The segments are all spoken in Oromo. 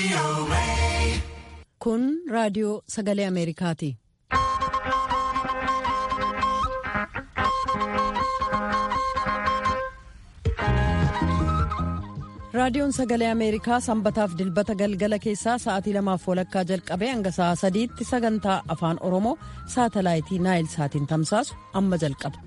Kun raadiyoo sagalee Ameerikaati. Raadiyoon sagalee Ameerikaa sanbataaf dilbata galgala keessaa sa'aatii lamaaf walakkaa jalqabee hanga sa'a sadiitti sagantaa afaan Oromoo saatalaayitii Naayil saatiin tamsaasu amma jalqaba.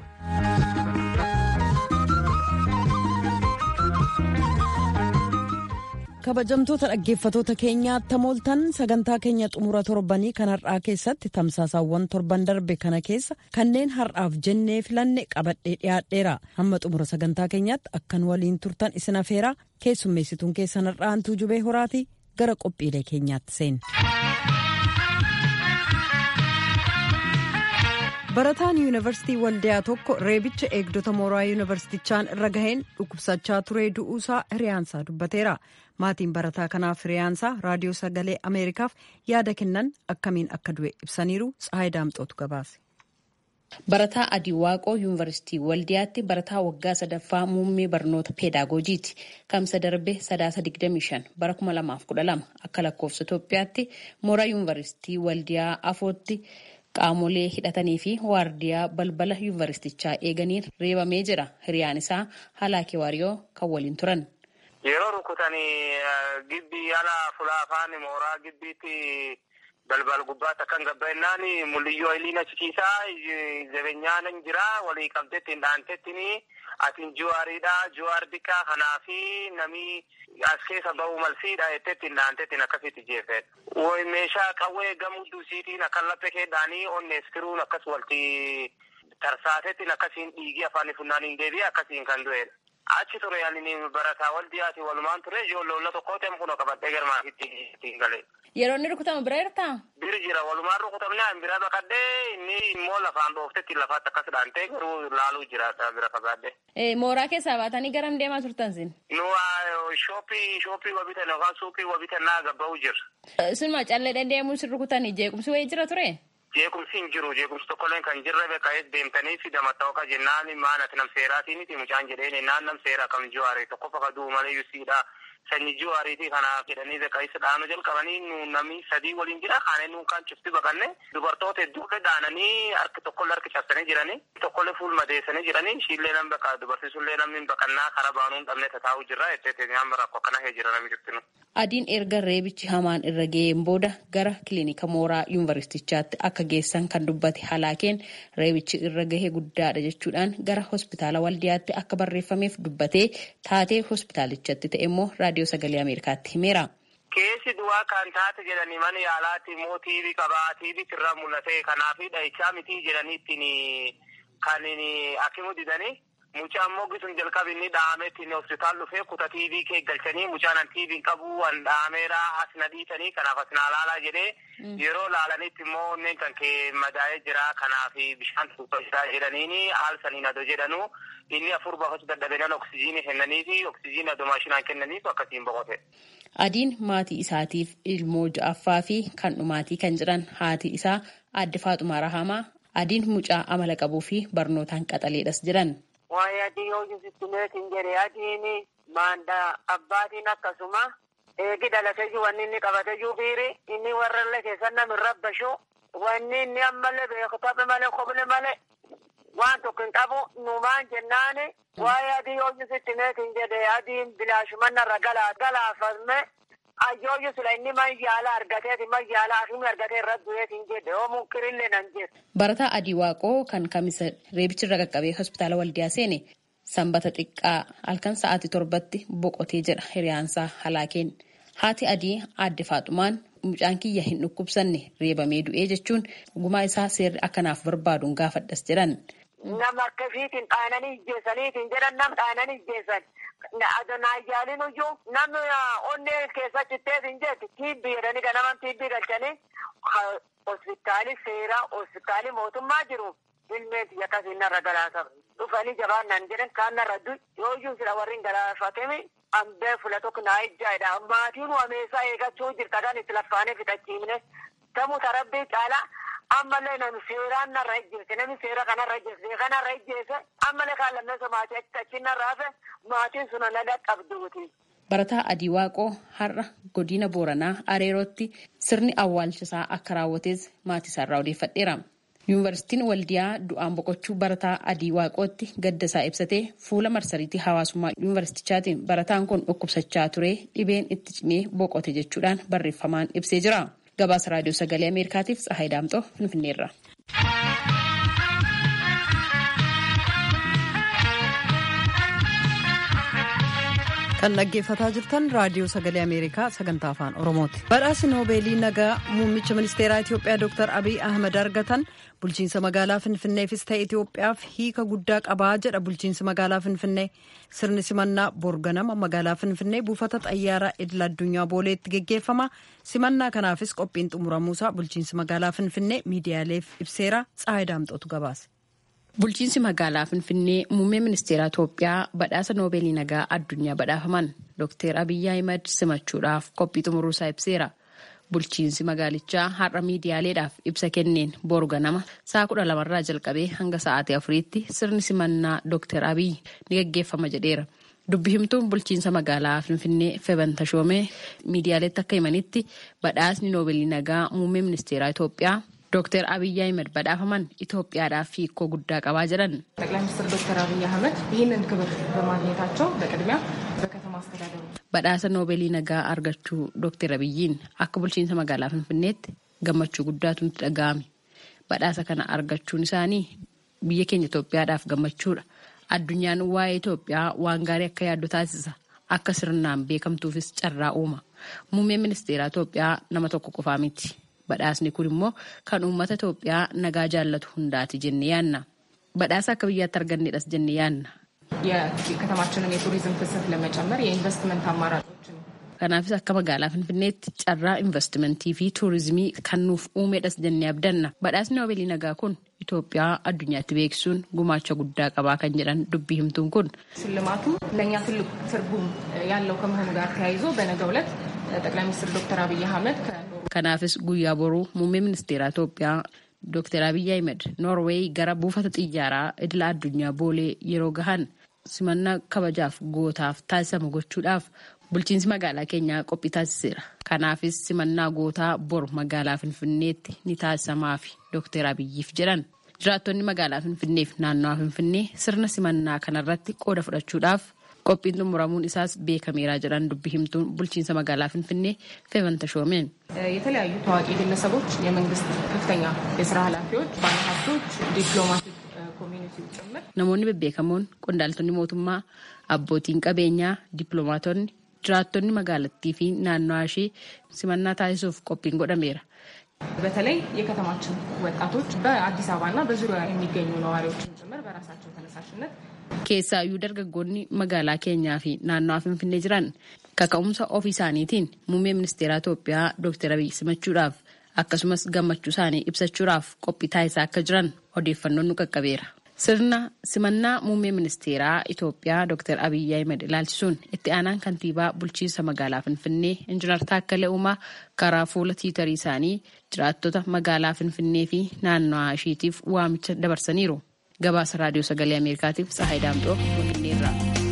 kabajamtoota dhaggeeffatoota keenyaa tamooltan sagantaa keenya xumura torbanii kan har'aa keessatti tamsaasaawwan torban darbe kana keessa kanneen har'aaf jennee filanne qabadhee dhiyaadheera hamma xumura sagantaa keenyaatti akkan waliin turtan isin afeeraa keessummeessituun keessan har'aantuu jubee horaati gara qophiilee keenyaatti seenne. barataan yuunivarsiitii waldiyaa tokko reebicha eegdota mooraa yuunivarsiitichaan irra gaheen dhukkubsachaa turee du'uusaa hiriyaansaa dubbateera maatiin barataa kanaaf hiriyaansaa raadiyoo sagalee ameerikaaf yaada kennan akkamiin akka du'e ibsaniiru tsahayi daamxootu gabaase. Barataa Adii Waaqoo Yuunivarsiitii Waldiyaatti barataa waggaa sadaffaa muummee barnoota peedaagojiiti. Kamsa darbe sadaasa 25 bara 2012 akka lakkoofsa Itoophiyaatti mooraa Yuunivarsiitii Waldiyaa afootti. qaamolee hidhatanii fi waardiyaa balbala yuunivarsiitichaa eeganiin reebamee jira hiriyaan isaa halaakee waariyoo kan waliin turan. Yeroo rukutanii gibbii ala fulaafaan mooraa gibbiitti balbal gubbaatti akkan gabba'inaan mul'iyyoo iliin achikiisaa jabeenyaan jira walii qabdetti hin dhaantettiin atiin juwaariidha juwaar diqqaa kanaa fi namni as keessa ba'uu malsiidha jettetti hin dhaantettiin akkasitti jeefedha. Woy meeshaa qawwee gamuu duusiitiin akkan laphee keedhaanii onnees firuun akkas walti tarsaatettiin akkasiin dhiigii afaan funnaaniin deebi'e akkasiin kan du'edha. Achi ture ani barataa waldiyaati walumaan ture ijoollota tokko ta'e kun qabadhee garmaafitti ittiin galee. Yeroo inni rukutamu bira jirtaa? Biri jira walumaan rukutamne an bira baqadhee inni immoo lafaan dhooftetti lafaatti akkas dhaantee garuu laaluu jira bira fagaadde. Mooraa keessaa baatanii garam deemaa turtan sin? Nu shooppii shooppii wabitan yookaan suuqii wabitan naa gabba'u jira. Sunuma callee deddeemuun sin rukutanii jeequmsi wayii jira ture? Jeequmsi hin jiru jeequmsi tokkolleen kan jirre beekaa'ees deemtanii fi damatta'oo jennaan maanati nam seeraatiiniti mucaan jedheen naan nam seeraa kam jiwaare tokko fakkaatu malee yusiidha. Sanyii jiwaariitii kanaaf jedhanii beekaa'isa dhaanuu jalqabanii nu namni sadii waliin jira kaanee nuun kan cufti baqanne dubartoota hedduudha dhaananii harki tokkollee harki cabsanii jiranii tokkollee fuul madeessanii jiranii ishiillee nam baqa dubarsiisullee namni baqannaa karaa baanuu hin dhabne tataa'uu jirra jettee nyaan rakkoo akkana hee jira namni jirtinu. Adiin erga reebichi hamaan irra ga'een booda gara kilinika mooraa yuunivarsiitichaatti akka geessan kan dubbate halaakeen reebichi irra gahee guddaadha jechuudhaan gara hospitaala waldiyaatti akka barreeffameef dubbatee taatee hospitaalichatti ta'e immoo raadiyoo sagalee ameerikaatti himeera. Keessi du'aa kan taate jedhanii mana yaalaatti immoo tiibii qabaa tiibii irraa mul'ate kanaafi dhahichaa mitii jedhanii ittiin kan akimu didanii. Mucaan moggi sun jalqabi inni dhahamee ittiin hospitaal dhufee kuta tiivii kee galchanii mucaan an tiiviin qabu an dhahameera as na dhiisanii kanaaf as na laalaa jedhee yeroo laalanitti immoo onneen kan kee madaa'ee jira kanaaf bishaan tuubbaa jedhaniini haal saniin adoo jedhanu inni afur baafachuu dadhabenan oksijiinii kennanii fi oksijiinii adoo maashinaan kennaniif akkasiin boqote. Adiin maatii isaatiif ilmoo ja'affaa fi kan dhumaatii kan jiran haati isaa aadde Faaxumaa Rahamaa adiin mucaa amala qabuu fi barnootaan qaxaleedhas jiran. Waa'ee adii yoo jisitti meetiin jedhe adiin maandaa abbaatiin akkasuma eegi dhalateyyuu wanni inni qabateyyuu biiri inni warrallee keessan namin rabbashu wanni inni ammallee beektabe malee koble malee waan tokko hin qabu numaan jennaani waa'ee adii yoo jisitti meetiin jedhe adiin bilaashumannarra galaafame ayyooyyu sila inni mayyaala argateeti mayyaala afimi argatee irra du'eetiin jedhe oo munkirillee nan jedhe. Barataa Adii Waaqoo kan kamisa reebichirra qaqqabee hospitaala waldiyaa seene sanbata xiqqaa halkan sa'aatii torbatti boqotee jedha hiriyaansaa halaakeen. Haati Adii aadde Faaxumaan mucaan kiyya hin dhukkubsanne reebamee du'ee jechuun gumaa isaa seerri akkanaaf barbaaduun gaafadhas jedhan. Nama akkasiitiin dhaananii ijjeessaniitiin jedhan nam dhaananii ijjeessan. Naayyaalin iyyuu namni onnee keessa citteetiin jeetti tiibbii jedhanii kan naman tiibbii galchanii hospitaali seeraa hospitaali mootummaa jiru ilmeeti akkasiin narra galaafame. Dhufanii jabaan nan jedhan kaan narra du'i yooyyuu sila warri galaafatemi ambee fula tokko naa ijjaadha. Maatiin wameessaa eegachuu jirta kan itti laffaanee fixachiifne tamuu tarabbii caalaa ammallee namni seeraan narra ijjeesse namni seera kanarra ijjeesse kanarra ijjeesse ammallee kaan lammeessa maatii achi narraa fe maatiin sun na dhaqqabduuti. Barataa Adii Waaqoo har'a godina Booranaa Areerootti sirni awwaalchisaa akka raawwates maatiisaarraa odeeffadheera. Yuunivarsiitiin Waldiyaa du'aan boqochuu barataa Adii Waaqootti gaddasaa ibsatee fuula marsariitii hawaasummaa yuunivarsiitichaatiin barataan kun dhukkubsachaa ture dhibeen itti cimee boqote jechuudhaan barreeffamaan ibsee jira. Gabaasa Raadiyoo Sagalee Ameerikaatiif Tsahaay Daamxoo Finfinneerra. kan dhaggeeffataa jirtan raadiyoo sagalee ameerikaa sagantaa afaan oromooti badhaasi noobeelii nagaa muummicha ministeeraa itiyoophiyaa dr abiy ahmed argatan bulchiinsa magaalaa finfinneefis ta'e itiyoophiyaaf hiika guddaa qabaa jedha bulchiinsi magaalaa finfinnee sirni simannaa borganama magaalaa finfinnee buufata xayyaaraa idil addunyaa booleetti geggeeffama simannaa kanaafis qophiin xumuramuusaa bulchiinsi magaalaa finfinnee miidiyaaleef ibseera tsahaay daamxootu gabaase. Bulchiinsi magaalaa Finfinnee muummee ministeeraa Itoophiyaa badhaasa noobeelii nagaa addunyaa badhaafaman Dr. Abiyyi Ahimad simachuudhaaf qophii xumuruusaa ibseera. Bulchiinsi magaalichaa har'a miidiyaaleedhaaf ibsa kenneen boru ganama sa'a kudha lamarraa jalqabee hanga sa'aatii afuriitti sirni simannaa Dr. Abiyyi ni gaggeeffama jedheera. Dubbi himtuun bulchiinsa magaalaa Finfinnee Feban Tashoomee miidiyaaleetti akka himanitti badhaasni noobeelii nagaa muummee ministeeraa Itoophiyaa ዶክተር አብይ አህመድ badhaafaman Itoophiyaadhaaf hiikoo guddaa qabaa jedhan ጠቅላይ ሚኒስትር ዶክተር አብይ አህመድ ይህንን ክብር በማግኘታቸው በቅድሚያ በከተማ አስተዳደሩ badhaasa noobeelii nagaa argachuu ዶክተር abiyyiin akka bulchiinsa magaalaa finfinneetti gammachuu guddaatu nutti dhaga'ame badhaasa kana argachuun isaanii biyya keenya Itoophiyaadhaaf gammachuudha addunyaan waa'ee Itoophiyaa waan gaarii akka yaaddu taasisa akka sirnaan beekamtuufis carraa uuma muummeen ministeeraa Itoophiyaa nama tokko qofaa miti. Badhaasni kun immoo kan uummata Itoophiyaa nagaa jaallatu hundaati jennee yaanna. Badhaasa akka biyyaatti argannedhas jennee yaanna. የከተማችንን የቱሪዝም ፍሰት ለመጨመር የኢንቨስትመንት አማራጮችን Kanaafis akka magaalaa Finfinneetti carraa investimentii fi tuurizimii kan nuuf uumedhas jennee abdanna. Badhaasni noobeelii nagaa kun Itoophiyaa addunyaatti beeksisuun gumaacha guddaa qabaa kan jedhan dubbii himtuun kun. ሽልማቱ ለእኛ ትልቅ ትርጉም ያለው ከመሆኑ ጋር ተያይዞ በነገው ዕለት ጠቅላይ ሚኒስትር ዶክተር አብይ አህመድ Kanaafis guyyaa boruu muummee ministeeraa Itoophiyaa Dr. Abiyyi Ahmed Noorweey gara buufata xiyyaaraa idila addunyaa boolee yeroo gahan simannaa kabajaaf gootaaf taasisamu gochuudhaaf bulchiinsi magaalaa keenyaa qophii taasiseera. Kanaafis simannaa gootaa bor magaalaa Finfinneetti ni taasisamaafi Dr. Abiyyiif jedhan. Jiraattonni magaalaa Finfinneef naannawaa Finfinnee sirna simannaa kanarratti qooda fudhachuudhaaf qophiin xumuramuun isaas beekameera jedhan dubbi himtuun bulchiinsa magaalaa Finfinnee Feban Tashoomeen. የተለያዩ ታዋቂ ግለሰቦች፣ የመንግስት ከፍተኛ የስራ ኃላፊዎች፣ ባለሀብቶች፣ ዲፕሎማቲክ ኮሚኒቲው ጭምር Namoonni bebbeekamoon qondaaltonni mootummaa, abbootiin qabeenyaa, dippiloomaatonni, jiraattonni magaalattii fi naannawaa ishee simannaa taasisuuf qophiin godhameera. በተለይ የከተማችን ወጣቶች በአዲስ አበባና በዙሪያ የሚገኙ ነዋሪዎችን ጭምር በራሳቸው ተነሳሽነት Keessaayyuu dargaggoonni magaalaa keenyaa fi naannawaa Finfinnee jiran kaka'umsa ofii isaaniitiin muummee ministeeraa Itoophiyaa Dr. Abiy simachuudhaaf akkasumas gammachuu isaanii ibsachuudhaaf qophii taasisaa akka jiran odeeffannoon nu qaqqabeera. Sirna simannaa muummee ministeeraa Itoophiyaa Dr. Abiy Ahmed ilaalchisuun itti aanaan kantiibaa bulchiinsa magaalaa Finfinnee Injiinar Taakkalee Uumaa karaa fuula tiitarii isaanii jiraattota magaalaa Finfinnee fi naannawaa isheetiif waamicha dabarsaniiru. Gabaasa Raadiyoo Sagalee Ameerikaatiif Tsahaay Daamxoo Finfinneerraa.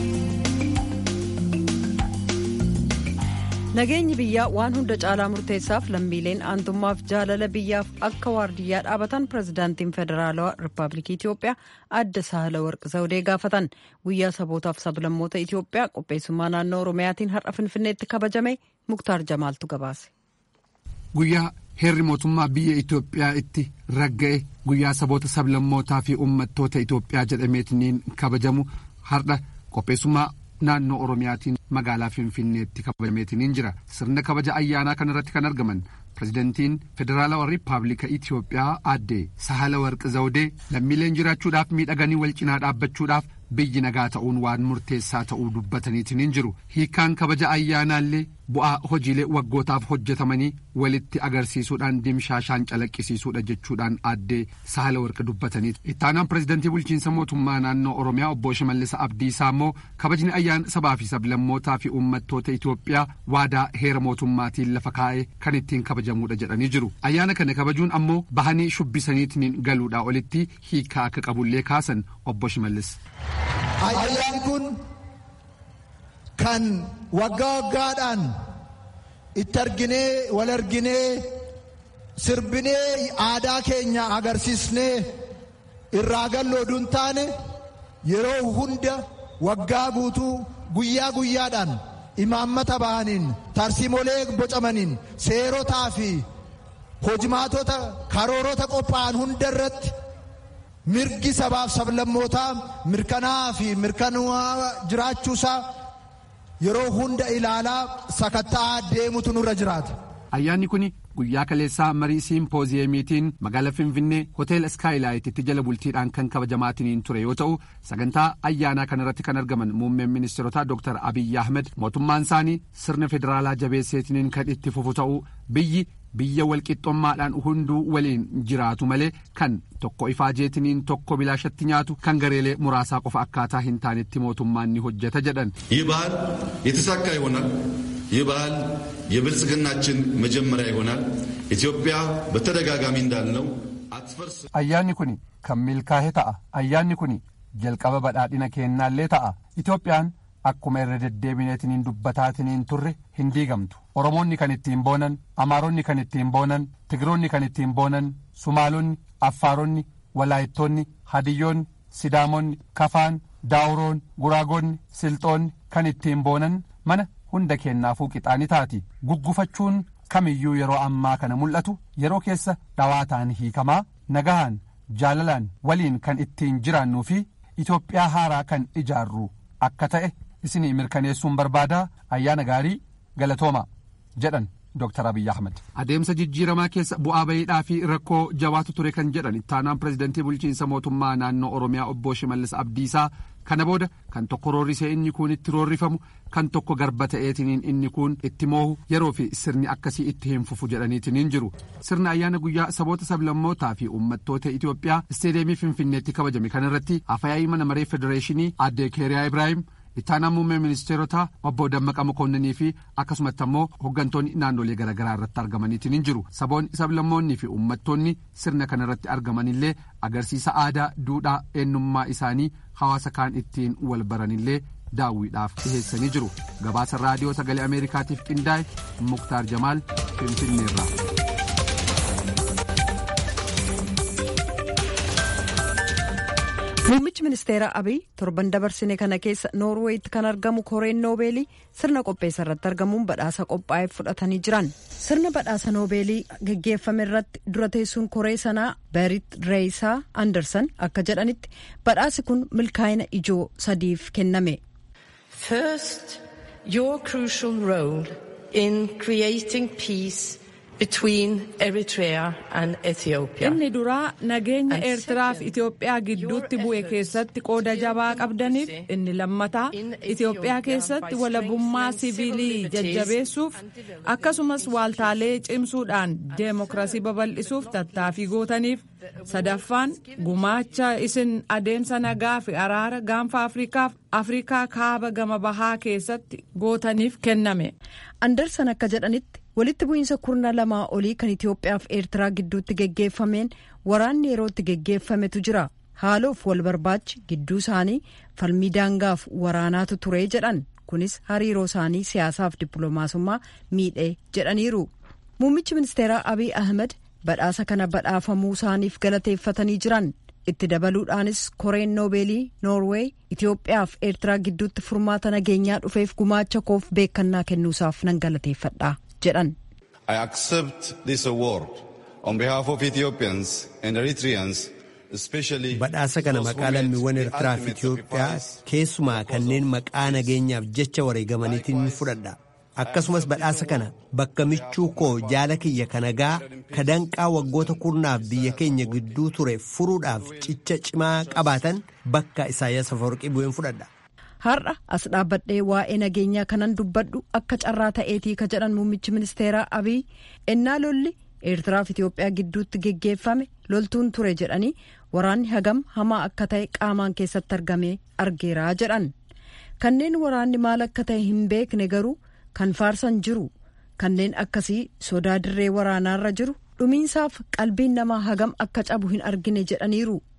Nageenyi biyyaa waan hunda caalaa murteessaaf lammiileen aantummaaf jaalala biyyaaf akka waardiyyaa dhaabatan pirezidaantiin federaalawaa rippaabilikii Itoophiyaa adda sahala warqi zawudee gaafatan guyyaa sabootaaf sablammoota Itoophiyaa qopheessummaa naannoo Oromiyaatiin har'a Finfinneetti kabajame Muktaar Jamaaltu gabaase. Guyyaa heerri mootummaa biyya Itoophiyaa itti ragga'e guyyaa saboota sablammootaa fi uummattoota Itoophiyaa jedhameetiniin kabajamu har'a qopheessummaa naannoo Oromiyaatiin magaalaa Finfinneetti kabajameetiniin jira. Sirna kabaja ayyaanaa kanarratti kan argaman pirezidantiin federaalawaa riippaabilika Itoophiyaa aadde Sahala Warqi Zawudee lammiileen jiraachuudhaaf miidhaganii wal cinaa dhaabbachuudhaaf biyyi nagaa ta'uun waan murteessaa ta'uu dubbataniitiin jiru. Hiikaan kabaja ayyaanaallee bu'aa hojiilee waggootaaf hojjetamanii walitti agarsiisuudhaan dimshaashaan calaqqisiisuudha jechuudhaan aadde Sahala Warqi dubbatanii. Ittaanaan pirezidantii bulchiinsa mootummaa naannoo Oromiyaa obbo Shimallis Abdiisaa immoo kabajni ayyaana sabaa fi sablammootaa fi uummattoota Itoophiyaa waadaa heera mootummaatiin lafa kaa'ee kan ittiin kabajamuudha jedhanii jiru. Ayyaana kana kabajuun ammoo bahanii shubbisaniitiin galuudhaa olitti hiikaa akka qabullee kaasan obbo Shimallis. Ayyaan kun kan waggaa waggaadhaan itti arginee wal arginee sirbinee aadaa keenya agarsiisnee irraa gallooduun taane yeroo hunda waggaa guutuu guyyaa guyyaadhaan imaammata bahaniin tarsiimolee bocamaniin seerotaa fi hojimaatota karoorota qophaa'an hunda irratti mirgi sabaaf sablammootaa mirkanaa fi mirkanaa jiraachuusaa yeroo hunda ilaalaa sakatta'aa deemutu nurra jiraata. Ayyaanni kun guyyaa kaleessaa marii siimpooziyeemiitiin magaalaa Finfinnee hoteela Iskaayilaayititti jala bultiidhaan kan kabajamaatiin ture yoo ta'u sagantaa ayyaanaa kanarratti kan argaman muummeen ministeerotaa Dr. Abiyyi Ahmed mootummaan isaanii sirna federaalaa jabeesseetiniin kan itti fufu ta'uu biyyi biyya walqixxummaadhaan hunduu waliin jiraatu malee kan tokko ifaajeetiniin tokko bilaashatti nyaatu kan gareelee muraasaa qofa akkaataa hin taanetti mootummaan ni hojjeta jedhan. ይህ ባህል የተሳካ ይሆናል። ይህ ባህል የብልጽግናችን መጀመሪያ ይሆናል። ኢትዮጵያ በተደጋጋሚ እንዳልነው አትፈርስ። ayyaanni kun kan milkaa'e ta'a ayyaanni kun jalqaba badhaadhina keennaallee ta'a itoophiyaan akkuma irra deddeebineetiniin dubbataatiniin turre hin diigamtu oromoonni kan ittiin boonan amaaronni kan ittiin boonan tigiroonni kan ittiin boonan sumaalonni affaaronni walaayittoonni hadiyyoonni sidaamonni kafaan daawuroon guraagonni silxoonni kan ittiin boonan mana hunda kennaafuu qixaani taati guggufachuun kamiyyuu yeroo ammaa kana mul'atu yeroo keessa dhawaataan hiikamaa nagahaan jaalalaan waliin kan ittiin jiraannuu fi Itoophiyaa haaraa kan ijaarru akka ta'e isinii mirkaneessuun barbaada ayyaana gaarii galatooma jedhan Dr. Abiyyi Ahmed. Adeemsa jijjiiramaa keessa bu'aa bayiidhaa fi rakkoo jabaatu ture kan jedhan ittaanaan pirezidantii bulchiinsa mootummaa naannoo Oromiyaa obbo Shimallis Abdiisaa kana booda kan tokko roorrisee inni kuun itti roorrifamu kan tokko garba ta'eetiniin inni kuun itti moohu yeroo fi sirni akkasii itti hin fufu jedhaniitiniin jiru sirna ayyaana guyyaa saboota sablammootaa fi uummattoota Itoophiyaa isteedeemii Finfinneetti kabajame kanarratti afyaa'ii mana maree federeeshinii aadde Keeriyaa Ibraahim ittaanaa muummee ministeerotaa obbo Dammaqa Mokonninii fi akkasumatti ammoo hooggantoonni naannolee garaagaraa irratti argamaniitiin jiru saboonni sablammoonnii fi uummattoonni sirna kanarratti argamanillee agarsiisa aadaa duudhaa eenyummaa isaanii hawaasa kaan ittiin wal baranillee daawwiidhaaf dhiheessanii jiru gabaasa raadiyoo sagalee ameerikaatiif qindaa'e muktaar jamaal finfinneerraa. Muummichi ministeera Abiy torban dabarsine kana keessa Noorweeyitti kan argamu koreen Noobeelii sirna qopheessa irratti argamuun badhaasa qophaa'eef fudhatanii jiran. Sirna badhaasa Noobeelii geggeeffame irratti dura teessuun koree sanaa Berit Reeyisaa Anderson akka jedhanitti badhaasi kun milkaa'ina ijoo sadiif kenname. First, your crucial role in creating peace between Eritrea and Ethiopia. Inni duraa nageenya Eertiraa fi Itoophiyaa gidduutti bu'e keessatti qooda jabaa qabdaniif inni lammataa Itoophiyaa keessatti walabummaa siviilii jajjabeessuuf akkasumas waaltaalee cimsuudhaan deemokiraasii babal'isuuf tattaaffii gootaniif sadaffaan gumaacha isin adeemsa nagaa fi araara gaanfa Afriikaaf Afriikaa kaaba gama bahaa keessatti gootaniif kenname. Andersan akka jedhanitti walitti bu'iinsa kurna lamaa olii kan Itoophiyaa fi Eertiraa gidduutti geggeeffameen waraanni yerootti geggeeffametu jira. Haaloof wal barbaachi gidduu isaanii falmii daangaaf waraanaatu ture jedhan kunis hariiroo isaanii siyaasaaf dippiloomaasummaa miidhee jedhaniiru. Muummichi ministeeraa Abiy Ahmed badhaasa kana badhaafamuu isaaniif galateeffatanii jiran. itti dabaluudhaanis koreen noobeelii noorweey Itoophiyaa fi Eertiraa gidduutti furmaata nageenyaa dhufeef gumaacha koof beekannaa kennuusaaf nan galateeffadha jedhan. I accept this award on behalf of Ethiopians and Eritreans Badhaasa kana maqaa lammiiwwan Eertiraa fi Itoophiyaa keessumaa kanneen maqaa nageenyaaf jecha wareegamaniitiin fudhadha. Akkasumas badhaasa kana bakka michuu koo jaala kiyya kanagaa kadanqaa waggoota kurnaaf biyya keenya gidduu ture furuudhaaf cicha cimaa qabaatan bakka Isaayyaas Afawarqii bu'een fudhadha. Har'a as dhaabbadhee waa'ee nageenyaa kanan dubbadhu akka carraa ta'eetii ka jedhan muummichi ministeeraa Abiy ennaa lolli Eertiraa fi Itoophiyaa gidduutti geggeeffame loltuun ture jedhanii waraanni hagam hamaa akka ta'e qaamaan keessatti argamee argeeraa jedhan kanneen waraanni maal akka ta'e hin beekne garuu. kan faarsan jiru kanneen akkasii sodaa dirree waraanaarra jiru dhumiinsaaf qalbiin namaa hagam akka cabu hin argine jedhaniiru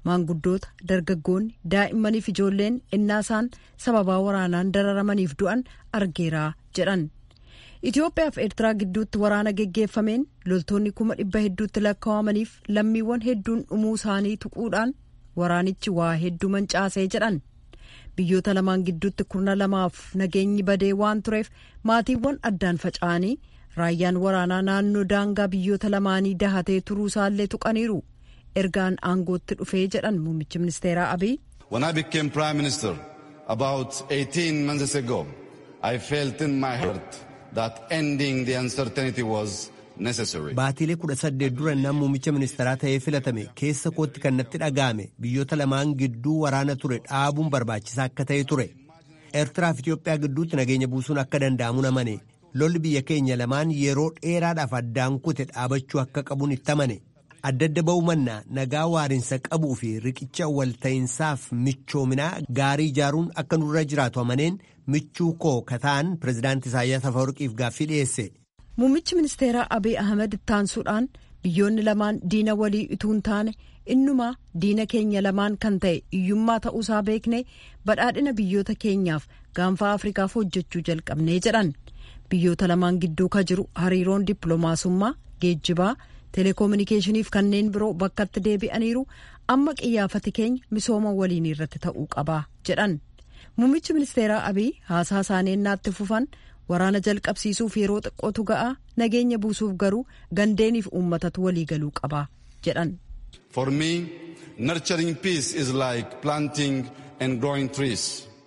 maanguddoota dargaggoonni daa'immaniif ijoolleen innaa isaan sababaa waraanaan dararamaniif du'an argeeraa jedhan itiyoophiyaa fi eertiraa gidduutti waraana geggeeffameen loltoonni kuma dhibba hedduutti lakkaawamaniif lammiiwwan hedduun dhumuu isaanii tuquudhaan waraanichi waa hedduu mancaasee jedhan biyyoota lamaan gidduutti kurna lamaaf nageenyi badee waan tureef maatiiwwan addaan faca'anii raayyaan waraanaa naannoo daangaa biyyoota lamaanii dahatee turuu isaallee tuqaniiru ergaan aangootti dhufee jedhan muummichi ministeeraa abiy. When I became prime minister about 18 months ago, I felt in my heart that ending the uncertainty was necessary. Baatiilee kudha saddeet dura nama muummicha ministeeraa ta'ee filatame keessa kootti kan natti dhaga'ame biyyoota lamaan gidduu waraana ture dhaabuun barbaachisaa akka ta'e ture. Eertiraa fi Itoophiyaa gidduutti nageenya buusuun akka danda'amu namane. Lolli biyya keenya lamaan yeroo dheeraadhaaf addaan kute dhaabachuu akka qabuun itti amane. Adda adda ba'uu mannaa nagaa waarinsa qabuu fi riqicha walta'iinsaaf michoominaa gaarii ijaaruun akka nurra jiraatu amaneen michuu koo kataan pirezidaantii Isaayyaas Afawarqiif gaaffii dhiyeesse. Muummichi ministeeraa Abiy Ahmed ittaansuudhaan biyyoonni lamaan diina walii utuu hin taane innumaa diina keenya lamaan kan ta'e hiyyummaa ta'uusaa beeknee badhaadhina biyyoota keenyaaf gaanfaa Afrikaaf hojjechuu jalqabnee jedhan. Biyyoota lamaan gidduu ka jiru hariiroon dippiloomaasummaa geejjibaa. teleekominikeeshiniif kanneen biroo bakkatti deebi'aniiru amma qiyyaafati keenya misooma waliin irratti ta'uu qaba jedhan muummichi ministeeraa abiy haasaa isaanii naatti fufan waraana jalqabsiisuuf yeroo xiqqootu ga'a nageenya buusuuf garuu gandeeniif uummatatu waliigaluu qaba jedhan. For me, nurturing peace is like planting and growing trees.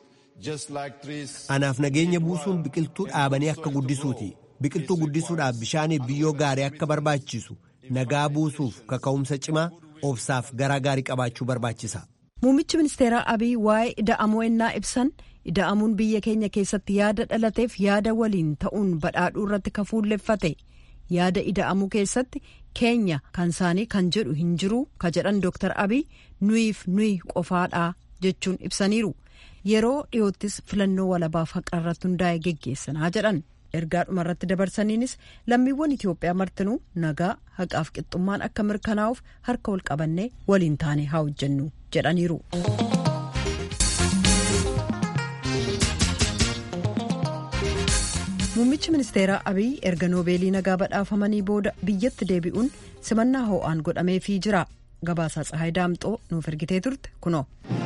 Just like trees. Anaaf nageenya buusuun biqiltuu dhaabanii akka guddisuuti. Biqiltuu guddisuudhaaf bishaaniif biyyoo gaarii akka barbaachisu. nagaa buusuuf kaka'umsa cimaa obsaaf garaa gaarii qabaachuu barbaachisa. Muummichi ministeeraa Abiy waa'ee ida'amuu ennaa ibsan ida'amuun biyya keenya keessatti yaada dhalateef yaada waliin ta'uun badhaadhuu irratti ka fuulleffate yaada ida'amuu keessatti keenya kan isaanii kan jedhu hin jiru ka jedhan Dr. Abiy nuyiif nuyi qofaadhaa jechuun ibsaniiru yeroo dhiyoottis filannoo walabaaf haqa irratti hundaa'e geggeessanaa jedhan. ergaa dhumarratti dabarsaniinis lammiiwwan Itoophiyaa martinuu nagaa haqaaf qixxummaan akka mirkanaa'uuf harka wal qabannee waliin taane haa hojjennu jedhaniiru. Muummichi ministeeraa Abiy erga noobeelii nagaa badhaafamanii booda biyyatti deebi'uun simannaa ho'aan godhameefii jira. Gabaasaa Tsahaay Daamxoo nuuf ergitee turte kunoo.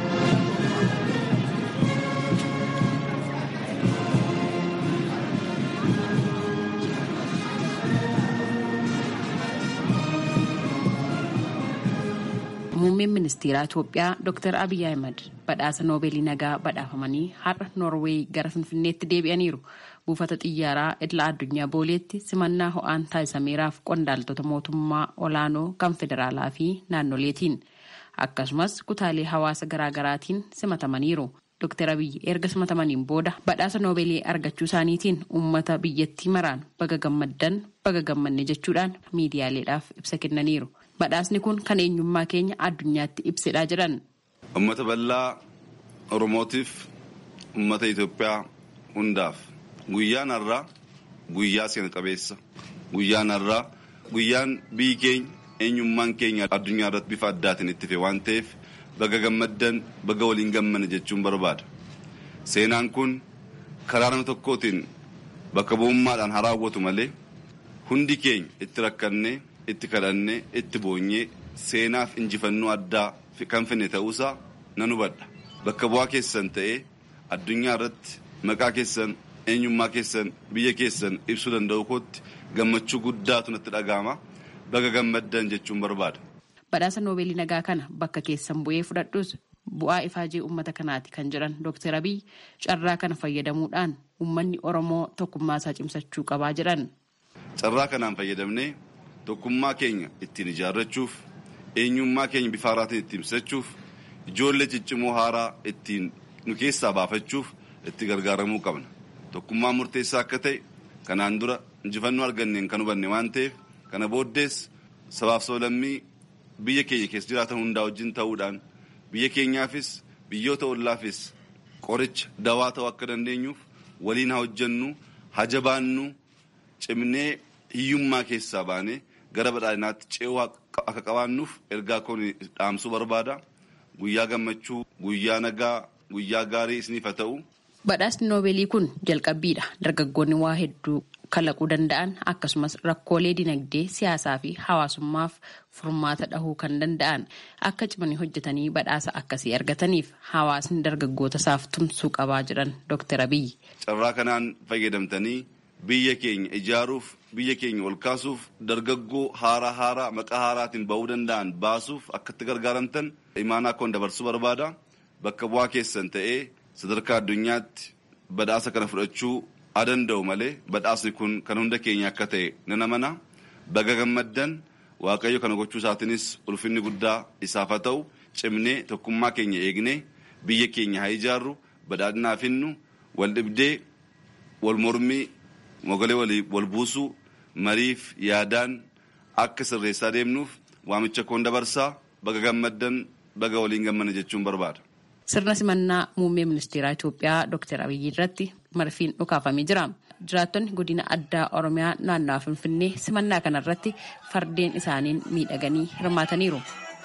Muummeen ministeeraa Itoophiyaa Dr. Abiy Ahmed badhaasa noobeelii nagaa badhaafamanii har'a Noorweey gara Finfinneetti deebi'aniiru. Buufata xiyyaaraa idila addunyaa booleetti simannaa ho'aan taasisameeraaf qondaaltota mootummaa olaanoo kan federaalaa fi naannoleetiin akkasumas kutaalee hawaasa garaagaraatiin simatamaniiru. Dr. Abiy erga simatamaniin booda badhaasa noobeelii argachuu isaaniitiin uummata biyyattii maraan baga gammaddan baga gammanne jechuudhaan miidiyaaleedhaaf ibsa kennaniiru. Badhaasni kun kan eenyummaa keenya addunyaatti ibsedha jedhan. Uummata bal'aa Oromootiif uummata Itoophiyaa hundaaf guyyaan har'aa guyyaa seena qabeessa. Guyyaan har'aa guyyaan biyyi keenya eenyummaan keenya addunyaa irratti bifa addaatiin itti fe waan ta'eef baga gammaddan baga waliin gammanne jechuun barbaada. Seenaan kun karaa nama tokkootiin bakka bu'ummaadhaan haa raawwatu malee hundi keenya itti rakkannee. itti kadhannee itti boonyee seenaaf injifannoo addaa kan finne ta'uusaa nan hubadha. Bakka bu'aa keessan ta'ee addunyaa irratti maqaa keessan eenyummaa keessan biyya keessan ibsuu danda'u kootti gammachuu guddaatu natti dhaga'ama. Baga gammaddan jechuun barbaada. Badhaasa noobeelii nagaa kana bakka keessan bu'ee fudhadhus bu'aa ifaajee uummata kanaati kan jedhan Dr. Abiy carraa kana fayyadamuudhaan uummanni Oromoo tokkummaa isaa cimsachuu qabaa jedhan. Carraa kanaan fayyadamnee tokkummaa keenya ittiin ijaarrachuuf eenyummaa keenya bifa haaraatiin ittiin ibsachuuf ijoollee ciccimoo haaraa ittiin nu keessaa baafachuuf itti gargaaramuu qabna. Tokkummaan murteessaa akka ta'e kanaan dura injifannoo arganneen kan hubanne waan ta'eef kana booddees sabaaf sablammii biyya keenya keessa jiraatan hundaa wajjin ta'uudhaan biyya keenyaafis biyyoota ollaafis qoricha dawaa ta'uu akka dandeenyuuf waliin haa hojjennu haa jabaannu cimnee hiyyummaa keessaa baanee gara badhaadhinaatti ce'uu akka qabaannuuf ergaa kun dhaamsuu barbaada. guyyaa gammachuu guyyaa nagaa guyyaa gaarii isiniif haa ta'u. Badhaasni noobeelii kun jalqabbiidha. Dargaggoonni waa hedduu kalaquu danda'an akkasumas rakkoolee dinagdee siyaasaa fi hawaasummaaf furmaata dhahuu kan danda'an akka cimanii hojjetanii badhaasa akkasii argataniif hawaasni dargaggoota isaaf tumsuu qabaa jedhan Dr. Abiyyi. Carraa kanaan fayyadamtanii biyya keenya ijaaruuf biyya keenya ol kaasuuf dargaggoo haaraa haaraa maqaa haaraatiin ba'uu danda'an baasuuf akka itti gargaaramtan imaanaa akkoon dabarsuu barbaada. Bakka bu'aa keessan ta'ee sadarkaa addunyaatti badhaasa kana fudhachuu haa danda'u malee badhaasni kun kan hunda keenya akka ta'e nan amana baga gammaddan waaqayyo kana gochuu isaatiinis ulfinni guddaa isaaf haa ta'u cimnee tokkummaa keenya eegnee biyya keenya haa ijaarru badhaadhinaa finnu wal dhibdee wal mormii mogalee wal buusuu mariif yaadaan akka sirreessaa deemnuuf waamicha koon dabarsaa baga gammaddan baga waliin gammanna jechuun barbaada. Sirna simannaa muummee ministeeraa Itoophiyaa Dr. Abiyyi irratti marfiin dhukaafamee jira. Jiraattonni godina addaa Oromiyaa naannawaa Finfinnee simannaa kanarratti fardeen isaaniin miidhaganii hirmaataniiru.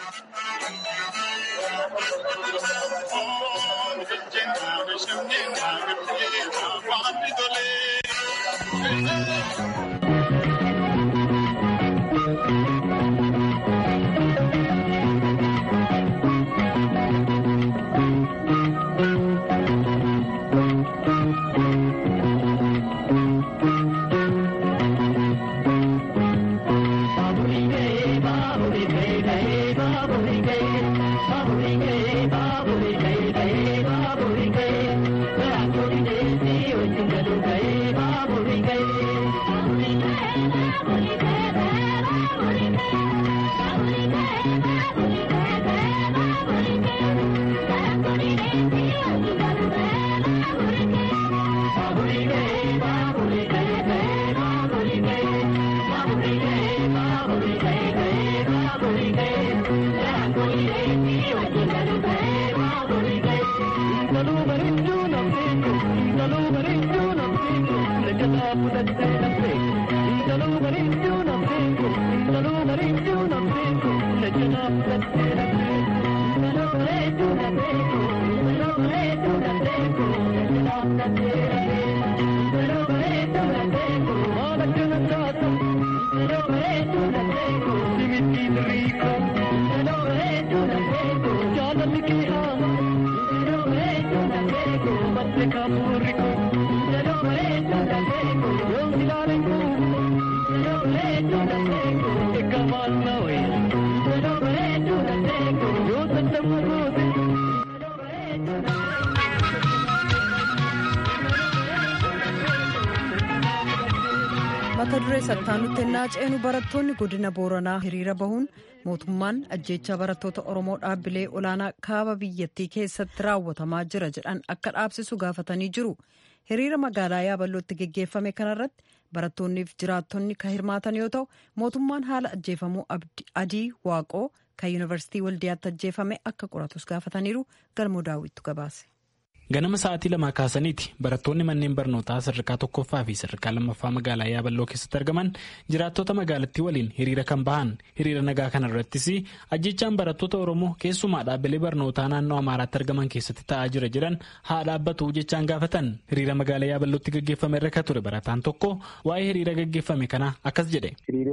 mata duree sattaanutti ennaa ceenu barattoonni godina booranaa hiriira bahuun mootummaan ajjeechaa barattoota oromoo dhaabbilee olaanaa kaaba biyyattii keessatti raawwatamaa jira jedhan akka dhaabsisu gaafatanii jiru hiriira magaalaa yaaballootti geggeeffame kanarratti barattoonniif jiraattonni kan hirmaatan yoo ta'u mootummaan haala ajjeefamuu adii waaqoo kan yuunivarsiitii waldiyaatti ajjeefame akka qoratus gaafataniiru galmoo daawwittu gabaase. ganama sa'aatii lamaa kaasaniiti barattoonni manneen barnootaa sadarkaa tokkoffaa fi sadarkaa lammaffaa magaalaa yaaballoo keessatti argaman jiraattota magaalattii waliin hiriira kan bahan hiriira nagaa kana irrattis ajjechaan barattoota oromoo keessumaa dhaabbilee barnootaa naannoo amaaraatti argaman keessatti ta'aa jira jedhan haa dhaabbatu jechaan gaafatan hiriira magaalaa yaaballootti gaggeeffame irra kan ture barataan tokko waa'ee hiriira gaggeeffame kana akkas jedhe.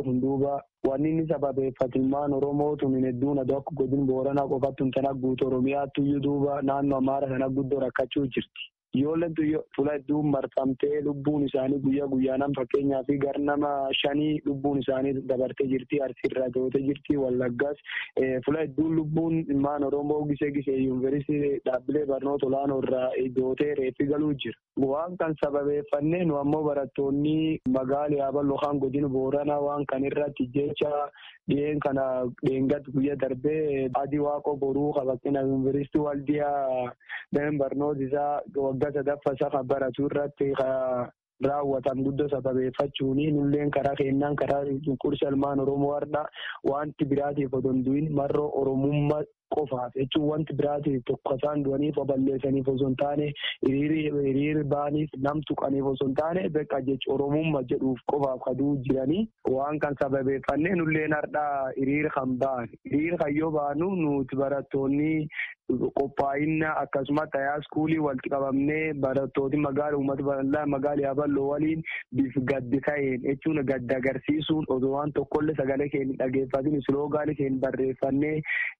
wanni inni sababeeffatilmaan oromootu min hedduun adoo akka godin booranaa qofattu tan guutu oromiyaattu iyyuu duuba naannoo amaara sana guddoo rakkachuu jirti. Ijoolleen fuula hedduun marfamtee lubbuun isaanii guyyaa guyyaanaan fakkeenyaa fi gar nama shanii lubbuun isaanii dabartee jirti arsiirraa dootee jirti wallaggaas fuula hedduun lubbuun ilmaan oromoo gisee gisee yuunivarsiitii dhaabbilee barnoota olaanoo irraa dootee reeffi galuu jira. Waan kan sababeeffannee nu ammoo barattoonni magaala yaaballoo kan godina booranaa waan kan irratti jecha dhiyeen kana dheengaddi guyyaa darbee adii waaqoo boruu qabatina yuunivarsiitii waldiyaa dameen barnoota isaa waggaa sadaffaa isaa kan baratu irratti raawwatan guddoo sababeeffachuuni nulleen karaa kennaan karaa cunqursa ilmaan oromoo har'a wanti biraatiif odoo hin du'in marroo oromummaa qofaaf jechuun wanti biraati tokko isaan du'aniif balleessaniif osoo hin taane hiriiri baaniif nam tuqaniif osoo hin taane beekaa jecha oromummaa jedhuuf qofaaf kaduu jiranii waan kan sababeeffannee nulleen hardhaa hiriira kan ba'an hiriira kan yoo baanu nuti barattoonni qophaa'inna akkasumas tayaa iskuulii walitti qabamnee barattooti magaala uummata bal'aa magaala yaaballoo waliin bif gaddi ta'een jechuun gadda agarsiisuun osoo waan tokkollee sagalee keenya dhageeffatin isloogaanii keenya barreeffannee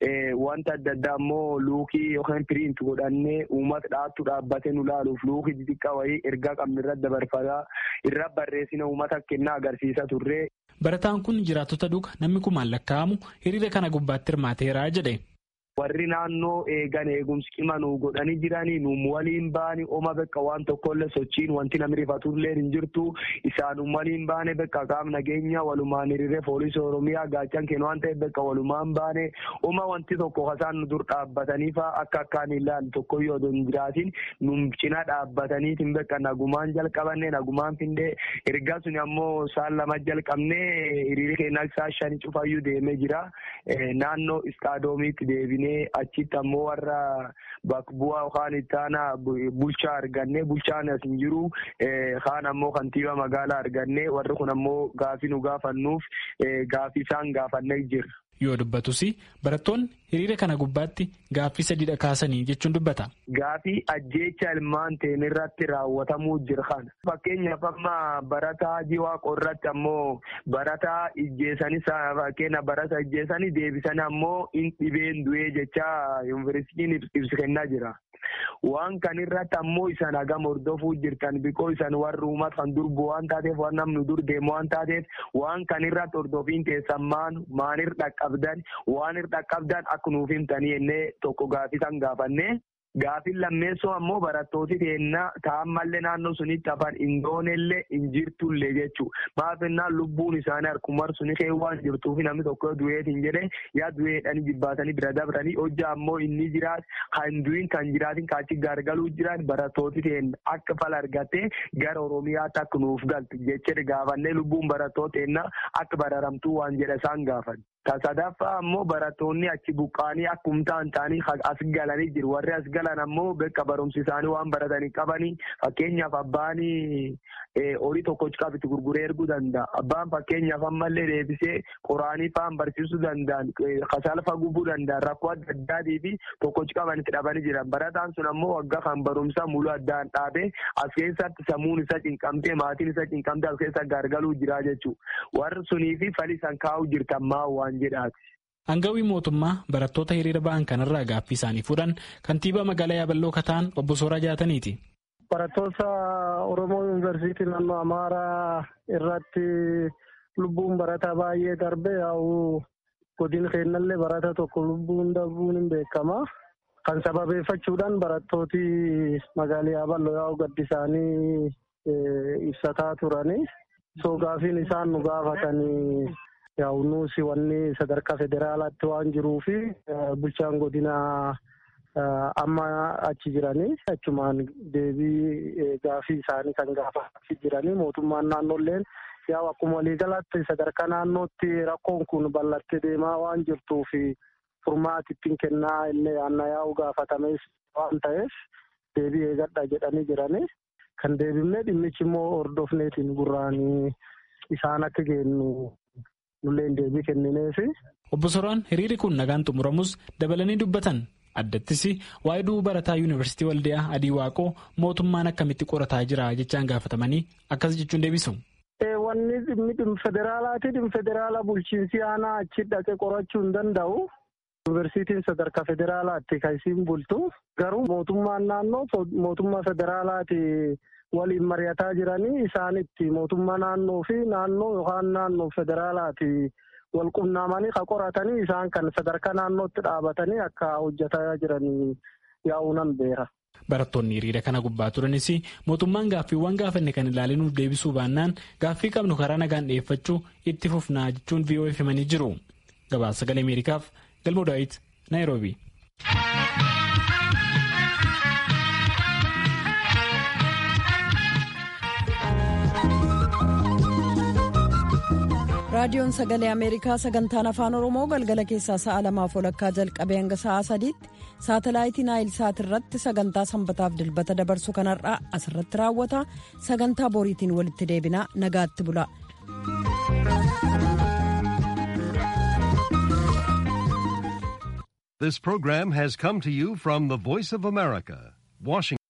wanta adda addaa ammoo luukii yookaan piriint godhannee uummata dhaattu dhaabbatee nu laaluuf luukii xixiqqaa wayii ergaa qabnu irra dabarfataa irra barreessina uummata kennaa agarsiisa turre. Barataan kun jiraattota duuka namni kumaan lakkaa'amu hiriira kana gubbaatti hirmaateera jedhe. warri naannoo eegan eegumsi qima nu godhanii jiranii nu waliin baani oma bekka waan tokkollee sochiin wanti namni rifatullee hin jirtu isaanum waliin baane bekka qaam nageenya walumaan hiriiree poolisii oromiyaa gaachan kennu waan ta'eef bekka walumaan baane oma wanti tokko kasaan nu dur dhaabbataniifa akka akkaan ilaalu tokkoyyoo odoo hin jiraatin nu cina dhaabbataniitiin bekka nagumaan jalqabanne nagumaan findee ergaa suni ammoo saan lama jalqabnee hiriira keenya isaa shani cufayyuu deemee jira naannoo istaadoomiitti deebine achitti ammoo warra bakka bu'aa yookaan ittaana bulchaa arganne bulchaan as hin jiru kaan ammoo kantiibaa magaalaa arganne warri kun ammoo gaafii nu gaafannuuf gaafii isaan gaafannee jirra. Yoo dubbatus barattoonni hiriira kana gubbaatti gaaffii sadiidha kaasanii jechuun dubbata. Gaaffii ajjeecha ilmaan ta'een irratti raawwatamuu jira kana. Fakkeenyaaf amma barataa jiwaa qorratti ammoo barataa ijjeessanii fakkeenya barataa ijjeessanii deebisanii ammoo in dhibeen du'ee jecha yuunivarsiitiin ibsa kennaa jira. Waan kan irratti ammoo isaan hagam hordofuu jirtan bikoo isaan warri uummata kan durbu waan taateef waan namni dur deemu waan taateef waan kan irratti hordofiin teessan maan maanir dhaqqabdan waan ir dhaqqabdan akka nuuf himtanii jennee tokko gaafii san gaafanne. Gaafin lammeessoo ammoo barattooti teennaa taa'ammallee naannoo sunitti hafan indoonellee hin jirtullee jechuudha. Maafinnaan lubbuun isaanii harkumar suni kee waan jirtuuf namni tokko du'eetiin jedhe yaa du'eedhanii jibbaatanii bira dabranii hojja ammoo inni jiraat kan du'in kan jiraatin kaachi gargaluu jiraat barattooti teenna akka fala argattee gara Oromiyaatti akka nuuf galtu jechaa gaafannee lubbuun barattoota teennaa akka bararamtuu waan jedha isaan gaafan. Sadaffaa ammoo barattoonni achi buqqaanii akkumtaan ta'anii as galanii jiru. Warri as galan ammoo bakka barumsi isaanii waan baratanii qabanii fakkeenyaaf abbaan horii tokkochi qabitti gurguree erguu danda'a. Abbaan fakkeenyaaf ammallee deebisee qoraanii fa'aan barsiisuu danda'an kasalfa gubuu danda'an rakkoo adda addaatii fi tokkochi qabanitti dhabanii jiran. Barataan sun ammoo waggaa kan barumsaa muluu addaan dhaabee as keessatti sammuun isa cinqamtee maatiin isa cinqamtee as keessa gargaluu jira jechuudha. Warri sunii fi falii san kaa'uu jirtan maa waan Hangawii mootummaa barattoota hiriira ba'an kanarraa gaaffii isaanii fuudhan kantiibaa magaalaa Yaaballoo Kataan obbo Sooraa Jaataniiti. Barattoota Oromoo Yuunivarsiitii naannoo Amaaraa irratti lubbuun barataa baay'ee darbe yaa'u godina keenyallee barata tokko lubbuun darbuun hin beekama. Kan sababeeffachuudhaan barattooti magaalaa Yaaballoo yaa'u gaddi isaanii ibsataa turani. So gaafiin isaan nu gaafatanii. Yaa'u nuusi wanni sadarkaa federaalaatti waan jiruu fi bulchaan godina amma achi jiranii achumaan deebii gaafii isaanii kan gaafachaa jiranii mootummaan naannoolleen yaa'u akkuma waliigalaatti sadarkaa naannootti rakkoon kun bal'attee deemaa waan jirtuu fi furmaati ittiin kennaa illee aanna yaa'u gaafatamees waan ta'eef deebii eegadha jedhanii jiranii kan deebifnee dhimmichi immoo hordofneetiin gurraanii isaan akka geenyu. nulleen deebii kennineefi. Obbo Soraan hiriirri kun nagaan xumuramus dabalanii dubbatan addattis waa'ee du'uu barataa yuunivarsiitii waldiyaa adii waaqoo mootummaan akkamitti qorataa jira jechaan gaafatamanii akkas jechuun deebisu. Wanni dhimmi federaalaati dhimmi federaala bulchiinsi aanaa achi dhaqee qorachuu hin danda'u. Yuunivarsiitiin sadarkaa federaalaatti kan isiin bultu garuu mootummaan naannoo mootummaa federaalaati. waliin mari'ataa jiranii isaanitti mootummaa naannoo fi naannoo yookaan naannoo federaalaati wal qunnamanii kan qoratanii isaan kan sadarkaa naannootti dhaabatanii akka hojjetaa jiranii yaa'uu nan beera. Barattoonni hiriira kana gubbaa turanis mootummaan gaaffiiwwan gaafanne kan ilaalee nuuf deebisuu baannaan gaaffii qabnu karaa nagaan dhiyeeffachuu itti fufnaa jechuun VOA himanii jiru. Gabaasa sagalee Ameerikaaf Galmoo Daawit Naayiroobi. raadiyoon sagalee ameerikaa sagantaan afaan oromoo galgala keessaa sa'a lamaaf walakkaa jalqabee hanga sa'a sadiitti saatalaayitii naayil saat irratti sagantaa sanbataaf dilbata dabarsu kanarraa asirratti raawwata sagantaa boriitiin walitti deebinaa nagaatti bula. This program has come to you from the Voice of America, Washington.